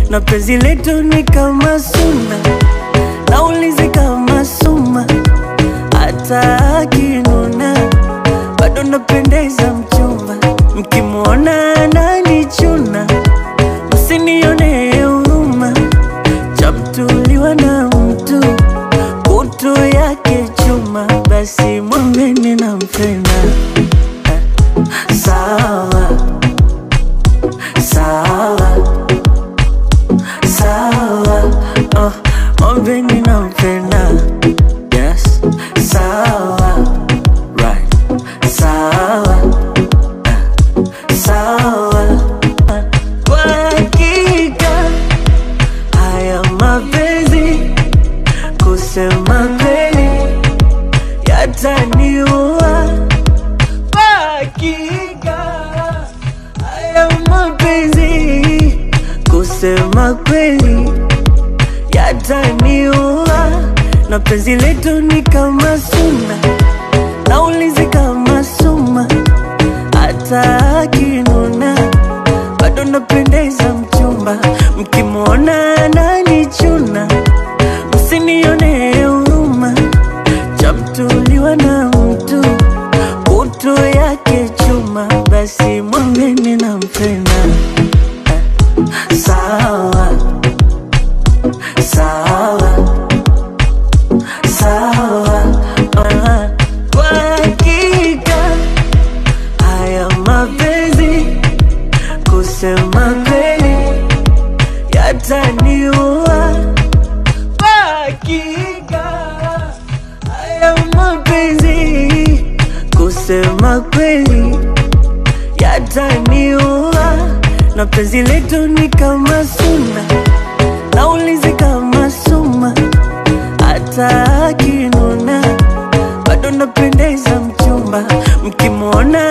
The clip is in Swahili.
na penzi letu ni kama suna, naulizi kama suma, hata akinuna bado napendeza mchumba, mkimwona ananichuna, msinione huruma, chamtuliwa na mtu kutu yake chuma, basi mwambeni nampenda. Sawa sawa sawa, oh, mwambeni nampenda. Yes, sawa right, sawa sawa. Kwa hakika haya mapenzi kusema kweli yataniua. Kwa hakika haya mapenzi kusema kweli yataniua, na penzi letu ni kama suna, naulizi kama suma, hata akinuna bado napendeza mchumba, mkimwona ananichuna, msinione huruma, chamtuliwa na mtu kutu yake chuma, basi mwambeni nampenda. Sawa sawa sawa, ah, kwa hakika haya mapenzi kusema kweli yataniua. Kwa hakika haya mapenzi kusema kweli yataniua, na penzi letu ni kama suna, naulizi kama suma, hata akinuna bado napendeza mchumba, mkimwona